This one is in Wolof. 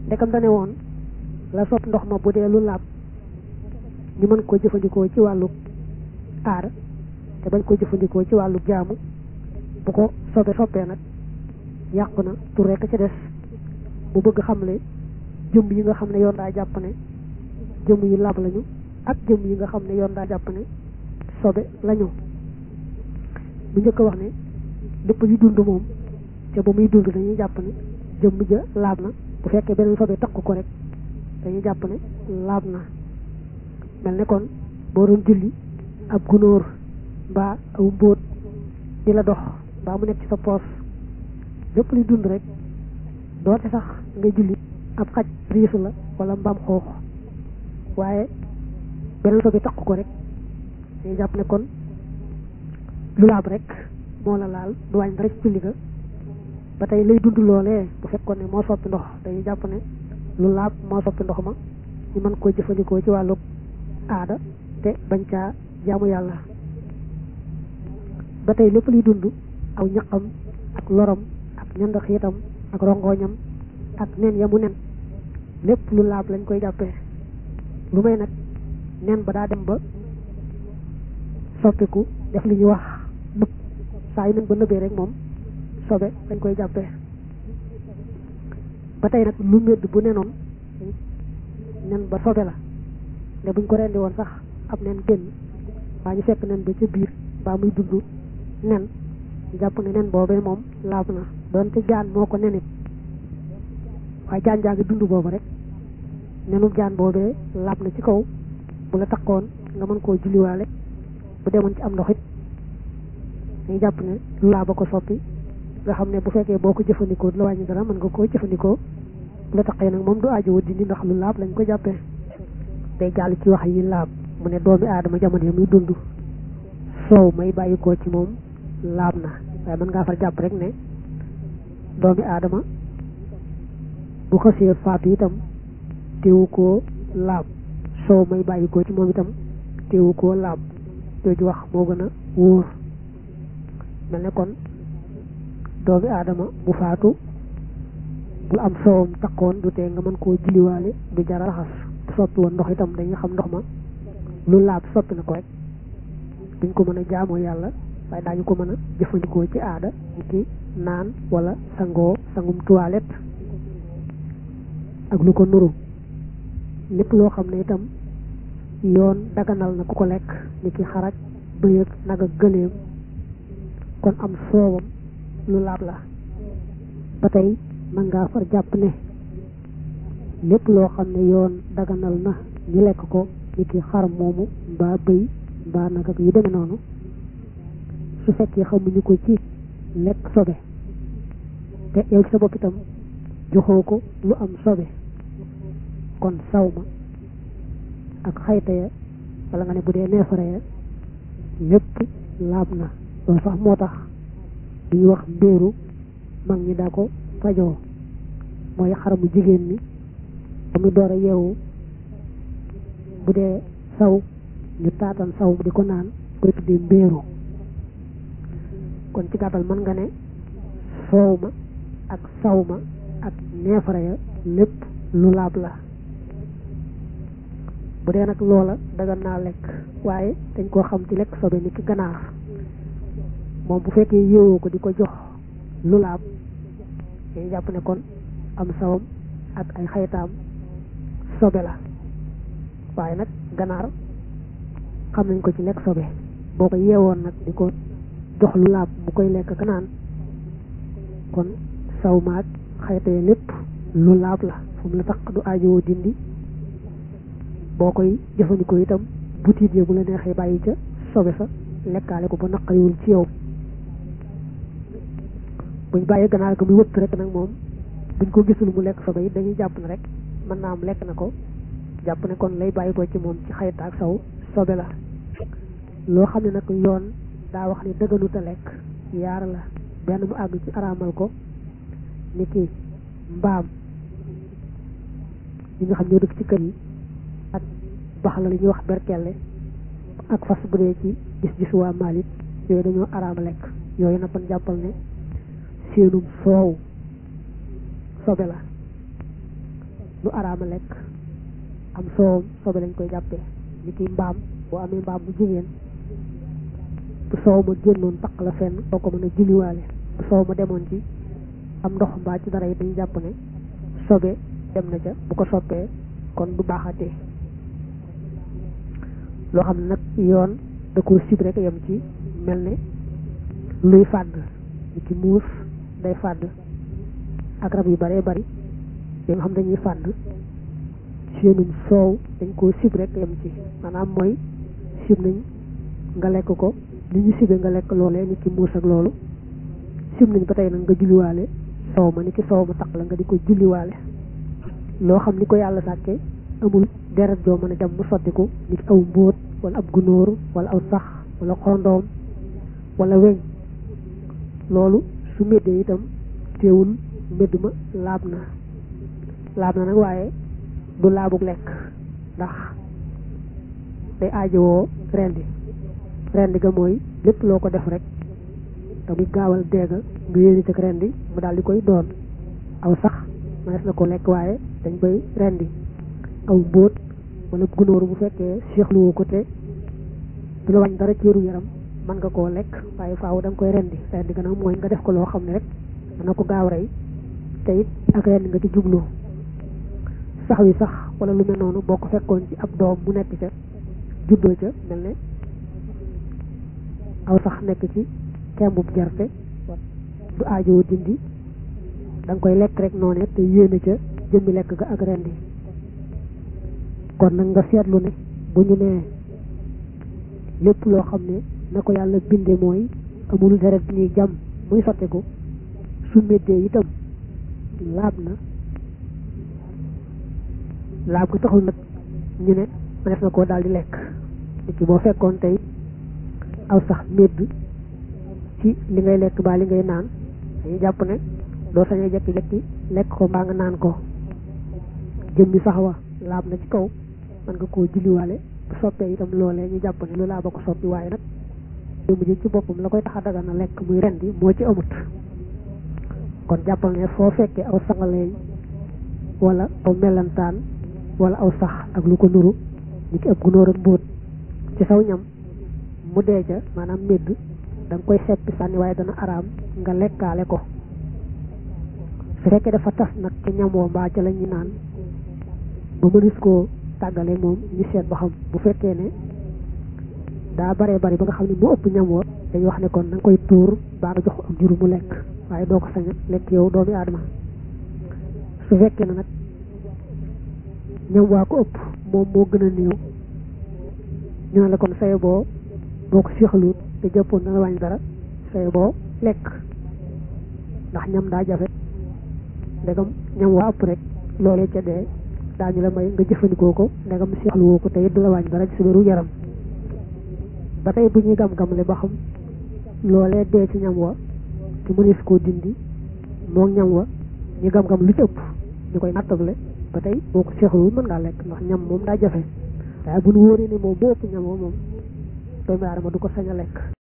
ndekam dane woon la sopp ndox ma bu dee lu laab ñu mën ko jëfandikoo ci wàllu aada te bañ ko jëfandikoo ci wàllu jaamu bu ko sobe soppee nag yàqu na tur rekk ca des bu bëgg xamle jëmm yi nga xam ne yoon daa jàpp ne jëmm yu laab lañu ak jëmm yi nga xam ne yoon daa jàpp ne sobe lañu bu njëkk a wax ne lépp yu dund moom te ba muy dund dañuy jàpp ne jëmm ja laab na bu fekkee beneen sobe takk ko rek dañuy jàpp ne laab na mel ne kon boo doon julli ab gunóor mbaa aw mbóot di la dox mbaa mu nekk ci sa poos lépp luy dund rek doote sax nga julli ab xaj riisu la wala mbaam xoox waaye beneen sobe takk ko rek dañuy jàpp ne kon lu laab rek moo la laal du wàññi dara ci julli ga ba tey lay dund loolee bu fekkoon ne moo soppi ndox dañuy jàpp ne lu laab moo soppi ndox ma ñu mën koo jëfandikoo ci wàllu aada te bañ caa jaamu yàlla ba tey lépp luy dund aw ñaqam ak loram ak ñand xiitam ak rongoñam ak nen ya mu nen lépp lu laab lañ koy jàppee lu may nag nen ba daa dem ba soppiku def li ñuy wax nëb saa yu nen ba nëbee rek moom sobe dañ koy jàppee ba tey nag lu medd bu nenoon nen ba sobe la ne buñ ko rendi woon sax ab nen génn waa ñu fekk nen ba ca biir baa muy dund nen jàpp ne nen boobee moom laab na doonte jaan moo ko nenit waaye jaan jaa ngi dund boobu rek nenu jaan boobee laab na ci kaw bu la takkoon nga mën koo julliwaale bu demoon ci am ndox it dañuy jàpp ne lu laa ba ko soppi nga xam ne bu fekkee boo ko jëfandikoo du la wàññi dara mën nga koo jëfandikoo bu la taqee nag moom du aajo dindi ndax lu laab lañ ko jàppee day jàll ci wax yi laab mu ne doomi aadama jamono yi muy dund soow may bàyyi koo ci moom laab na waaye mën ngaa far jàpp rek ne doomi aadama bu xasee faatu itam teewu koo laab soow may bàyyi koo ci moom itam teewu koo laab jooju wax moo gën a wóor mel ne kon doomi aadama bu faatu bu am soowam takkoon du tee nga mën koo julliwaale du jara raxas bu soppi woon ndox itam dañuy xam ndox ma lu laab soppi na ko rek duñ ko mën a jaamoo yàlla waaye daañu ko mën a jëfandikoo ci aada ni ki naan wala sangoo sangum toilette ak lu ko nuru lépp loo xam ne itam yoon daganal na ku ko lekk ni ki xaraj bëy ak nag ak gëléem kon am soowam lu laab la ba tey mën ngaa far jàpp ne lépp loo xam ne yoon daganal na ñu lekk ko ni ki xar moomu mbaa bëy mbaa nag ak yu demee noonu su fekkee xamuñu ko ci lekk sobe te yow ci sa bopp itam joxoo ko lu am sobe kon saw ma ak xayta ya wala nga ne bu dee neefare ya lépp laab na loolu sax moo tax duñu wax mbéeru mag ñi daa ko fajoo mooy xaramu jigéen ni ba mu door a yeewu bu dee saw ñu taatan saw mu di ko naan koy tuddee mbéeru kon ci gàttal mën nga ne soow ma ak saw ma ak neefare ya lépp lu laab la bu dee nag loola dagan naa lekk waaye dañ koo xam ci lekk sobe ni ki ganaar moom bu fekkee yéewoo ko di ko jox lu laab dañuy jàpp ne kon am sawam ak ay xaytaam sobe la waaye nag ganaar xam nañ ko ci lekk sobe boo ko yeewoon nag di ko jox lu laab bu koy lekk ka naan kon saw maag xaytee lépp lu laab la fu mu la tax du aajowoo dindi boo koy jëfandikoo itam butiit ya bu la neexee bàyyi ca sobe sa lekkaale ko ba naqariwul ci yow buñ bàyyee ganaar ga muy wëtt rek nag moom buñ ko gisul mu lekk sobe it dañuy jàpp ne rek mën naa am lekk na ko jàpp ne kon lay bàyyi ko ci moom ci xayta ak saw sobe la loo xam ne nag yoon daa wax ni dëgganut a lekk yaar la benn mu àgg ci araamal ko ni ki mbaam ñi nga xam ñoo dëkk ci kër yi ak bax la li ñuy wax berkelle ak fas bu dee ci gis-gis waa Malik yooyu dañoo araama lekk yooyu nag kon jàppal ne seenum soow sobe la lu araama lekk am soowam sobe lañ koy jàppee ni ki mbaam boo amee mbaam bu jigéen bu soow ma génnoon taq la fenn doo ko mën a julliwaale bu soow ma demoon ci am ndox mbaa ci dara yi dañu jàpp ne sobe dem na ca bu ko soppee kon du baaxatee loo xam ne nag yoon da ko sib rek yem ci mel ne luy fàdd ni ki muus day fàdd ak rab yu baree bari yi nga xam dañuy fàdd seenum soow dañ koo sib rek yem ci maanaam mooy sib nañ nga lekk ko li ñu sibe nga lekk loolee ni ki muus ak loolu sib nañ ba tey nag nga julliwaale soow ma ni ki soow ma taq la nga di ko julliwaale loo xam ni ko yàlla sàkke amul deret joo mën a jam mu sottiku ni ki aw mbóot wala ab gunóor wala aw sax wala xondoom wala weñ loolu su méddee itam teewul médd ma laab na laab na nag waaye du laabug lekk ndax day aajowoo rendi rendi ga mooy lépp loo ko def rek te muy gaawal deega nga yéene ca rendi mu daal di koy doon aw sax mënees na ko lekk waaye dañ koy rendi aw mbóot wala gunóor bu fekkee seexluwoo ko te du la wàññi dara cëru yaram mën nga koo lekk waaye faaw da nga koy rendi rendi ga nag mooy nga def ko loo xam ne rek dana ko gaaw rey te it ak rendi nga ci jublu sax wi sax wala lu mel noonu boo ko fekkoon ci ab doom mu nekk ca juddoo ca mel ne aw sax nekk ci kembub gerte du aajowoo dindi da nga koy lekk rek noonu te yéene ca jëmmi lekk ga ak rendi kon nag nga seetlu ne bu ñu nee lépp loo xam ne na ko yàlla binde mooy amul deret bi ñuy jam muy sottiku su méddee itam laab na laab ko taxul nag ñu ne mënees na koo daal di lekk nit ki boo fekkoon tey aw sax médd ci li ngay lekk baa li ngay naan dañuy jàpp ne doo sañee jekki-jekki lekk ko mbaa nga naan ko jëmmi sax wa laab na ci kaw mën nga koo julliwaale bu soppee itam loolee ñu jàpp ne lu laaba ko soppi waaye nag jëmm ji ci boppam la koy tax a dagan na lekk muy rendi moo ci amut kon jàppal ne foo fekkee aw sangaleeñ wala aw melantaan wala aw sax ak lu ko nuru ni ki ab gunóor ak mbóot ci saw ñam mu dee ca maanaam médd da nga koy seppi sànni waaye dana araam nga lekkaale ko su fekkee dafa tas nag ca ñam woo mbaa ca la ñuy naan ba mënis koo tàggale moom ñu seet ba xam bu fekkee ne daa baree bari ba nga xam ne mu ëpp ñam woo dañuy wax ne kon na nga koy tuur baa nga jox ak juru mu lekk waaye doo ko sañ a lekk yow doomi aadama su fekkee ne nag ñam waa ko ëpp moom moo gën a néew ñu ne la kon saye boo boo ko séexaluut te jàppoon dana wàññi dara saye boo lekk ndax ñam daa jafe ndegam ñam waa ëpp rek loolee ca dee daañu la may nga jëfandikoo ko ndegam seexluwoo ko te it du la wàññi dara ci sa wéru yaram ba tey bu ñuy gam-gamle ba xam loolee dee ci ñam wa te mënees koo dindi moog ñam wa ñu gam-gam lu ci ëpp ñu koy nattable ba tey boo ko seexluwul mën ngaa lekk ndax ñam moom daa jafe waaye bu ñu wóoree ne moom moo ëpp ñam wa moom doomu aadama du ko sañ a lekk